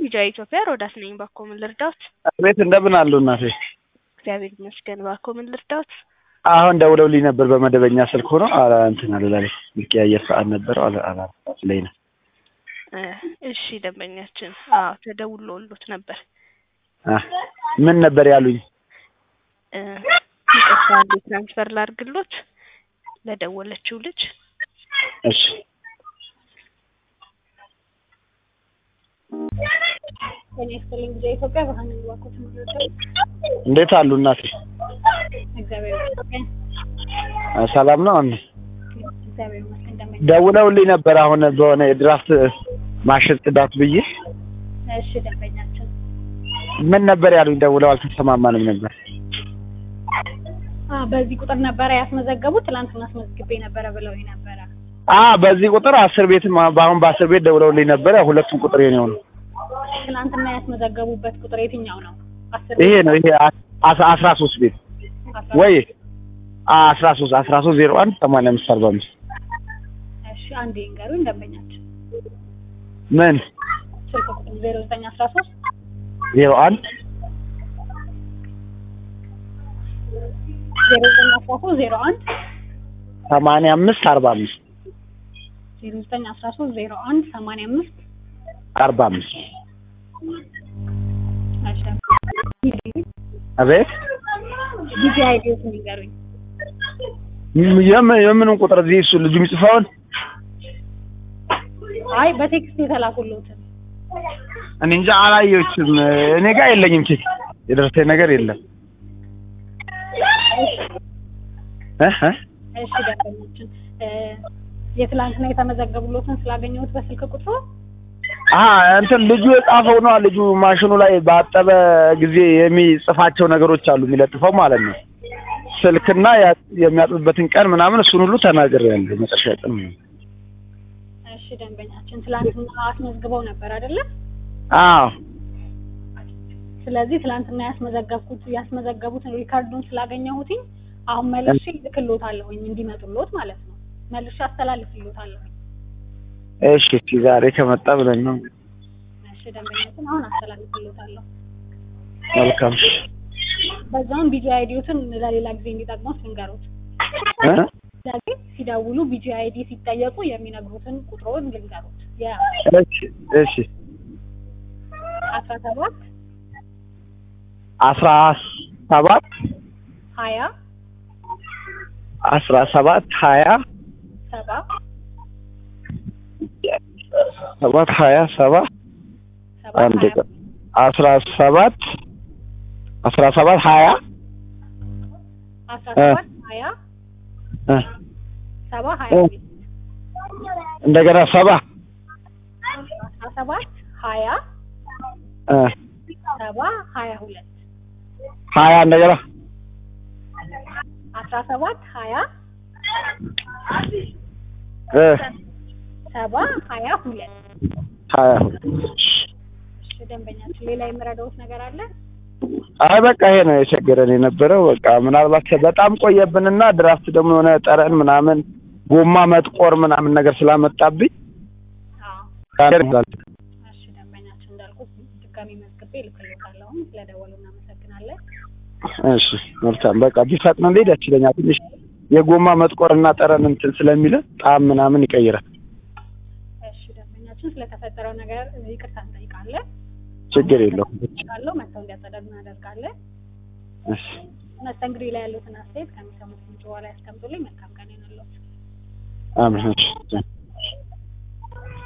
ቢጃ ኢትዮጵያ ሮዳስ ነኝ። ባኮ ምን ልርዳዎት? ቤት እንደምን አሉ እናቴ? እግዚአብሔር ይመስገን። ባኮ ምን ልርዳዎት? አሁን ደውለውልኝ ነበር በመደበኛ ስልክ ሆኖ አላ እንትን አልላለች የሚቀያየር ሰዓት ነበረው አላ አላ ላይ ነው። እ እሺ ደንበኛችን አዎ ተደውሎሎት ነበር። አ ምን ነበር ያሉኝ? እ ይቅርታ አንዴ ትራንስፈር ላድርግሎት ለደወለችው ልጅ። እሺ ጤና ይስጥልኝ ጊዜ ኢትዮጵያ ብርሃን ባኮ ትምህርቶች እንዴት አሉ እናቴ? እግዚአብሔር ይመስገን አ ሰላም ነው? አሁን እግዚአብሔር ይመስገን ደመኛ ደውለውልኝ ነበር አሁን በሆነ የድራፍት ማሽን ጽዳት ብዬ እሺ ደንበኛችን ምን ነበር ያሉኝ? ደውለው አልተሰማማንም ነበር። አ በዚህ ቁጥር ነበረ ያስመዘገቡት ትላንትና አስመዝግቤ ነበረ ብለውኝ ነበረ አ በዚህ ቁጥር አስር ቤትም በአሁን በአስር ቤት ደውለውልኝ ነበር። ያው ሁለቱም ቁጥር የኔው ነው። ትናንትና ያስመዘገቡበት ቁጥር የትኛው ነው አስር ይሄ ነው ይሄ አስራ አስራ ሶስት ቤት አስራ ወይ አስራ ሶስት አስራ ሶስት ዜሮ አንድ ሰማንያ አምስት አርባ አምስት እሺ አንዴ ይንገሩኝ ደንበኛችን ምን ስልክ ቁጥር ዜሮ ዘጠኝ አስራ ሶስት ዜሮ አንድ ዜሮ ዘጠኝ አስራ ሶስት ዜሮ አንድ ሰማንያ አምስት አርባ አምስት ዜሮ ዘጠኝ አስራ ሶስት ዜሮ አንድ ሰማንያ አምስት አርባ አምስት እሺ አቤት ጊዜ አይዲዮትን ይንገሩኝ የምን የምኑን ቁጥር እዚህ እሱ ልጁ የሚጽፈውን አይ በቴክስት የተላኩልዎትን እኔ እንጃ አላየሁትም። እኔ ጋር የለኝም ቼክ የደረሰኝ ነገር የለም። እ እ እሺ ደንበኛችን እ የትላንትና የተመዘገቡሎትን ስላገኘሁት በስልክ ቁጥሩ አ እንትን ልጁ የጻፈው ነው። ልጁ ማሽኑ ላይ ባጠበ ጊዜ የሚጽፋቸው ነገሮች አሉ የሚለጥፈው ማለት ነው። ስልክና ያ- የሚያጥብበትን ቀን ምናምን እሱን ሁሉ ተናግሬያለሁ። መጨረሻ ቀን ነው። እሺ ደንበኛችን ትላንትና አስመዝግበው ነበር አይደለ? አዎ ስለዚህ ትላንትና ያስመዘገብኩት ያስመዘገቡትን ሪካርዱን ስላገኘሁትኝ አሁን መልሼ እልክልዎታለሁኝ እንዲመጡልዎት ማለት ነው። መልሼ አስተላልፍልዎታለሁኝ። እሺ እስኪ ዛሬ ከመጣ ብለን ነው። እሺ ደንበኛችን አሁን አስተላልፍልዎታለሁ። መልካም በዛውም ቢጂ አይዲዎትን ለሌላ ጊዜ እንዲጠቅሙት ልንገሩት። እ ስለዚህ ሲደውሉ ቢጂ አይዲ ሲጠየቁ የሚነግሩትን ቁጥሩን ልንገሩት። እሺ እሺ የአስራ ሰባት አስራ ሰባት ሀያ አስራ ሰባት ሀያ ሰባ ሰባት ሀያ ሰባ ሰባ አንድ ሀያ ቀን አስራ ሰባት አስራ ሰባት ሀያ አስራ እ ሰባት ሀያ እ ሰባ ሀያ እ ሁለት እንደገና ሰባ አስራ ሰባት ሀያ እ ሰባ ሀያ ሁለት ሀያ እንደገና አስራ ሰባት ሀያ እ ሰባ ሀያ ሁለት ሀያ እሺ ደንበኛችን ሌላ የምረዳውት ነገር አለ? አይ በቃ ይሄ ነው የቸገረን የነበረው። በቃ ምናልባት በጣም ቆየብንና ድራፍት ደግሞ የሆነ ጠረን ምናምን ጎማ መጥቆር ምናምን ነገር ስላመጣብኝ አዎ ነገር እሺ ደንበኛችን እንዳልኩት ድጋሚ መዝግቤ እልክልዎታለሁ። ስለደወሉ እናመሰግናለን። እሺ መልካም በቃ ቢፈጥንልኝ ደስ ይለኛል። ትንሽ የጎማ መጥቆርና ጠረን እንትን ስለሚለ ጣዕም ምናምን ይቀይራል። እሺ ደንበኛችን ስለተፈጠረው ነገር ይቅርታ እንጠይቃለን። ችግር የለውም። ካለው መጥተው እንዲያጸዳዱ እናደርጋለን። እሺ መስተንግዶ ላይ ያሉትን አስተያየት ከሚሰሙት ምንጭ በኋላ ያስቀምጡልኝ። መልካም ቀን ይሁንልዎት። አሜን። እሺ